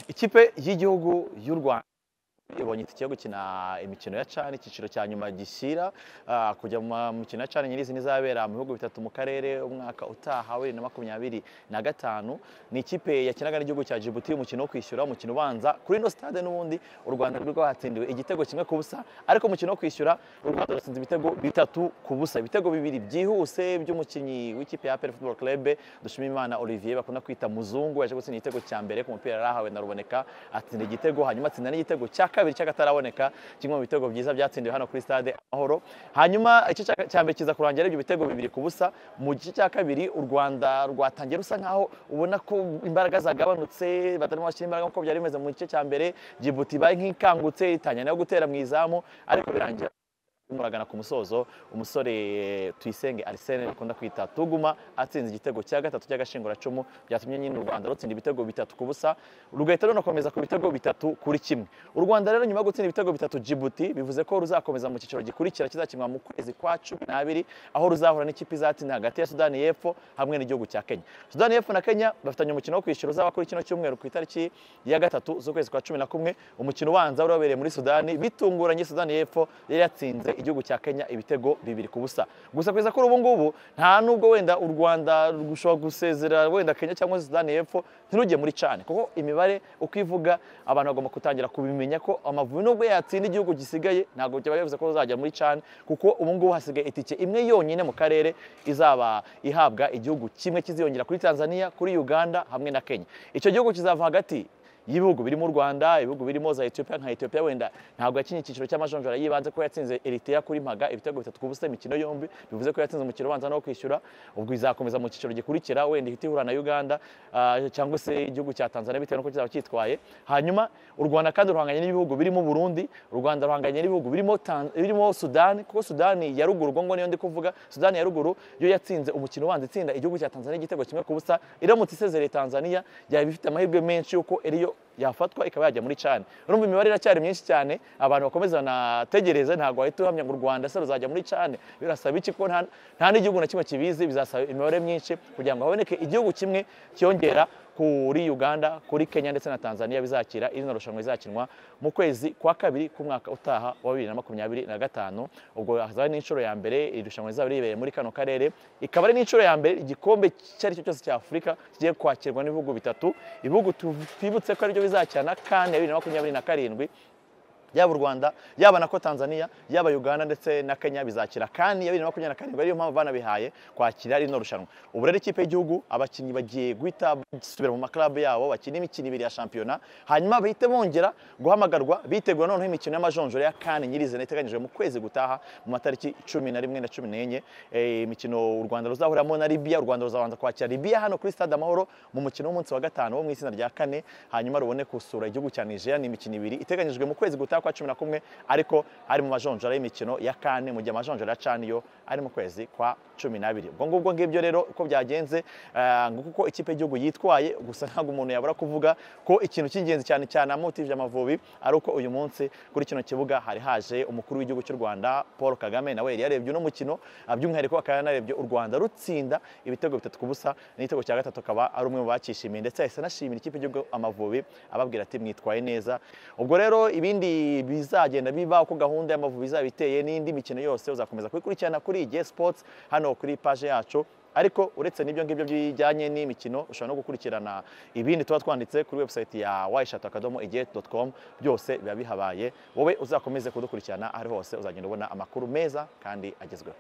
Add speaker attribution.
Speaker 1: ikipe y'igihugu y'u rwanda ibonye itike yo gukina imikino ya cani icyiciro cya nyuma gishyira ah, kujya mu mikino ya cani nyirizina izabera mu bihugu bitatu mu karere umwaka utaha wa bibiri na makumyabiri na gatanu ni ikipe yakinaga n'igihugu cya jibuti umukino wo kwishyura umukino ubanza kuri ino stade n'ubundi u rwanda rwari rwahatsindiwe igitego kimwe ku busa ariko umukino wo kwishyura u rwanda rutsinze ibitego bitatu ku busa ibitego bibiri byihuse by'umukinnyi w'ikipe ya APR football club dushimimana olivier bakunda kwita muzungu yaje gutsinda igitego cya mbere ku mupira yari ahawe na ruboneka atsinda igitego hanyuma atsinda n'igitego cya kabiri cy'akataraboneka kimwe mu bitego byiza byatsindiwe hano kuri stade amahoro hanyuma igice cya- cya mbere kiza kurangira ibyo bitego bibiri ku busa mu gice cya kabiri u rwanda rwatangiye rusa nkaho ubona ko imbaraga zagabanutse batarimo bashyira imbaraga nk'uko byari bimeze mu gice cya mbere jibuti ibaye nk'ikangutse itangira nayo gutera mu izamu ariko birangira muragana ku musozo umusore tuyisenge arisene akunda kwita tuguma atsinze igitego cya gatatu cy'agashinguracumu byatumye nyine u rwanda rutsinda ibitego bitatu ku busa rugahita runakomeza ku bitego bitatu kuri kimwe u rwanda rero nyuma yo gutsinda ibitego bitatu jibuti bivuze ko ruzakomeza mu cyiciro gikurikira kizakinwa mu kwezi kwa cumi n'abiri aho ruzahura n'ikipe izatsinda hagati ya sudani y'epfo hamwe n'igihugu cya kenya sudani y'epfo na kenya bafitanye umukino wo kwishyura uzaba kuri kino cyumweru ku itariki ya gatatu z'ukwezi kwa cumi na kumwe umukino ubanza wari wabereye muri sudani bitunguranye sudani y'epfo yari yatsinze igihugu cya kenya ibitego bibiri ku busa gusa kugeza kuri ubu ngubu nta nubwo wenda u rwanda rushobora gusezera wenda kenya cyangwa se sudani y'epfo ntirujye muri cane kuko imibare uko ivuga abantu bagomba gutangira kubimenya ko amavubi nubwo yatsinda igihugu gisigaye ntabwo byaba bivuze ko ruzajya muri cane kuko ubu ngubu hasigaye itike imwe yonyine mu karere izaba ihabwa igihugu kimwe kiziyongera kuri tanzania kuri uganda hamwe na kenya icyo gihugu kizava hagati y'ibihugu birimo u rwanda ibihugu birimo za etiyopiya nka etiyopiya wenda ntabwo yakinnye icyiciro cy'amajonjora yibanze ko yatsinze eritrea kuri maga ibitego bitatu ku busa imikino yombi bivuze ko yatsinze umukino ubanza no kwishyura ubwo izakomeza mu cyiciro gikurikira wenda ihita ihura na uganda ah, cyangwa se igihugu cya tanzania bitewe n'uko kizaba cyitwaye hanyuma u rwanda kandi ruhanganye n'ibihugu birimo burundi u rwanda ruhanganye n'ibihugu birimo Tan- birimo sudani kuko sudani ya ruguru ubwo ngo niyo ndi kuvuga sudani ya ruguru yo yatsinze umukino ubanza itsinda igihugu cya tanzania igitego kimwe ku busa iramutse isezereye tanzania yaba ifite amahirwe menshi y'uko eriyo yafatwa ikaba yajya muri cani urumva imibare iracyari myinshi cyane abantu bakomeza banategereza ntabwo wahita uhamya ngo u rwanda se ruzajya muri cani birasaba iki kuko nta- nta n'igihugu na kimwe kibizi bizasaba imibare myinshi kugira ngo haboneke igihugu kimwe cyongera kuri uganda kuri kenya ndetse na tanzania bizakira iri rushanwa rizakinwa mu kwezi kwa kabiri k'umwaka utaha wa bibiri na makumyabiri na gatanu ubwo hazaba n'inshuro ya mbere iri rushanwa rizaba ribereye muri kano karere ikaba ari n'inshuro ya mbere igikombe icyo ari cyo cyose cya afurika kigiye kwakirwa n'ibihugu bitatu ibihugu tu- twibutse ko aribyo bizakirana kandi ya bibiri na makumyabiri na karindwi yaba u rwanda yaba na ko tanzania yaba uganda ndetse na kenya bizakira kandi ya bibiri na makumyabiri na karindwi ariyo mpamvu banabihaye kwakira rino rushanwa ubu rero ikipe y'igihugu abakinnyi bagiye guhita basubira mu maklabu yabo bakina imikino ibiri ya shampiyona hanyuma bahite bongera guhamagarwa bitegura noneho imikino y'amajonjora ya kane nyirizina iteganyijwe mu kwezi gutaha mu matariki cumi na rimwe na cumi n'enye Eh, imikino u rwanda ruzahuriramo na libiya u rwanda ruzabanza kwakira libiya hano kuri stade amahoro mu mukino w'umunsi wa gatanu wo mu itsinda rya kane hanyuma rubone gusura igihugu cya nigeria ni imikino ibiri iteganyijwe mu kwezi gutaha kwa cumi na kumwe ariko ari mu majonjora y'imikino ya kane mu gihe amajonjora ya cani yo ari mu kwezi kwa cumi n'abiri ubwo ngubwo ngibyo rero uko byagenze eh, nguko uko ikipe y'igihugu yitwaye gusa ntabwo umuntu yabura kuvuga ko ikintu cy'ingenzi cyane cyane amotivije amavubi ari uko uyu munsi kuri kino kibuga hari haje umukuru w'igihugu cy'u rwanda paul kagame nawe yari yarebye uno mukino ah, by'umwihariko akaba yanarebye u rwanda rutsinda ibitego bitatu ku busa n'igitego cya gatatu akaba ari umwe mu bakishimiye ndetse yahise anashimira ikipe y'igihugu amavubi ababwira ati mwitwaye neza ubwo rero ibindi bizagenda biba uko gahunda y'amavubi izaba iteye n'indi mikino yose uzakomeza kubikurikirana kuri igihe sports hano kuri paje yacu ariko uretse n'ibyo ngibyo bijyanye n'imikino ushobora no gukurikirana ibindi tuba twanditse kuri website ya wayishatu akadomo igihe.com byose biba bihabaye wowe uzakomeze kudukurikirana aho ari hose uzagenda ubona amakuru meza kandi agezweho